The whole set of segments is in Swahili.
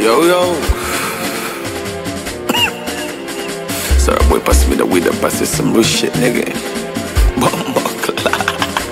Yo, yo. Sorry, boy, pass me the weed and pass it some real shit, nigga. Bomba clock.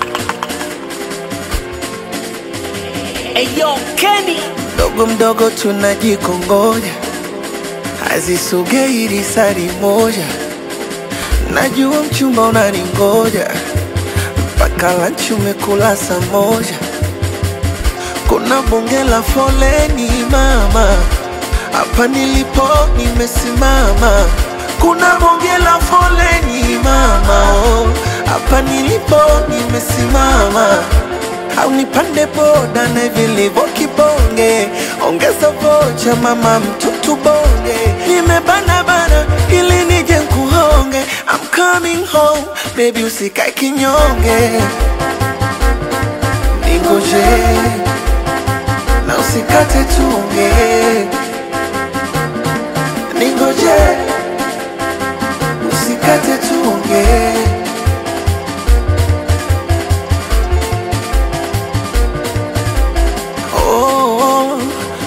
Eyo Kenny mdogo mdogo tunajikongoja, hazisogei risari moja. Najua mchumba unaningoja, mpaka lanchi umekula saa moja. Kuna bonge la foleni mama, hapa nilipo nimesimama. Kuna bonge la foleni mama, oh, hapa nilipo nimesimama au nipande boda na vilivyo kibonge, ongeza vocha mama mtutu bonge, nimebana bana ili nije nkuhonge. I'm coming home baby, usikae kinyonge, ningoje na usikate tunge, ningoje usikate tunge. Oh,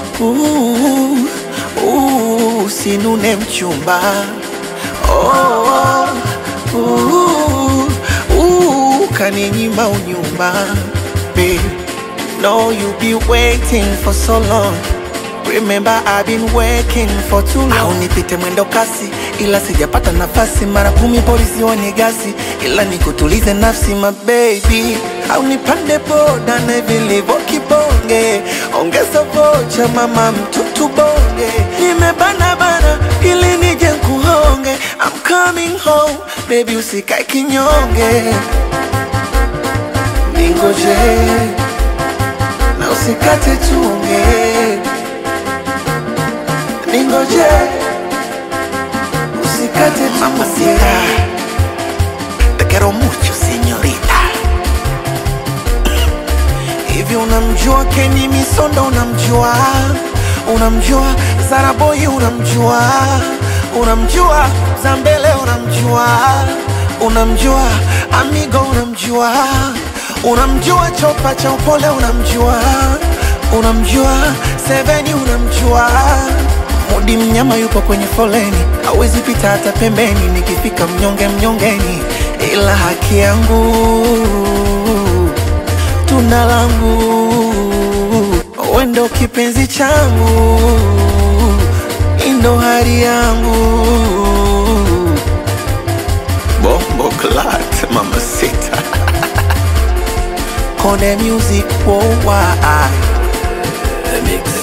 uh, uh, usinune mchumba oh, uh, uh, kaninyima unyumba Babe, no you be waiting for so long Remember I've been working for too long. Au nipite mwendo kasi ila sijapata nafasi, mara kumi polisi wanigasi, ila nikutulize nafsi my baby. Au nipande boda na vilivyo kibonge, ongeza vocha mama mtutu bonge, nimebana bana ili nije nkuhonge. I'm coming home baby, usikae kinyonge, ningoje na usikate tunge ningoje usikate mamacita te quiero mucho señorita hivi unamjua Kenny Misondo unamjua unamjua Zaraboy unamjua unamjua Zambele unamjua unamjua Amigo unamjua unamjua Chopa cha upole unamjua unamjua Seveni unamjua Mudi mnyama yupo kwenye foleni, hawezi pita hata pembeni. Nikifika mnyonge mnyongeni, ila haki yangu tunda langu, wendo kipenzi changu, indo hari yangu Bombo clock, mama sita. Kone music worldwide The mix.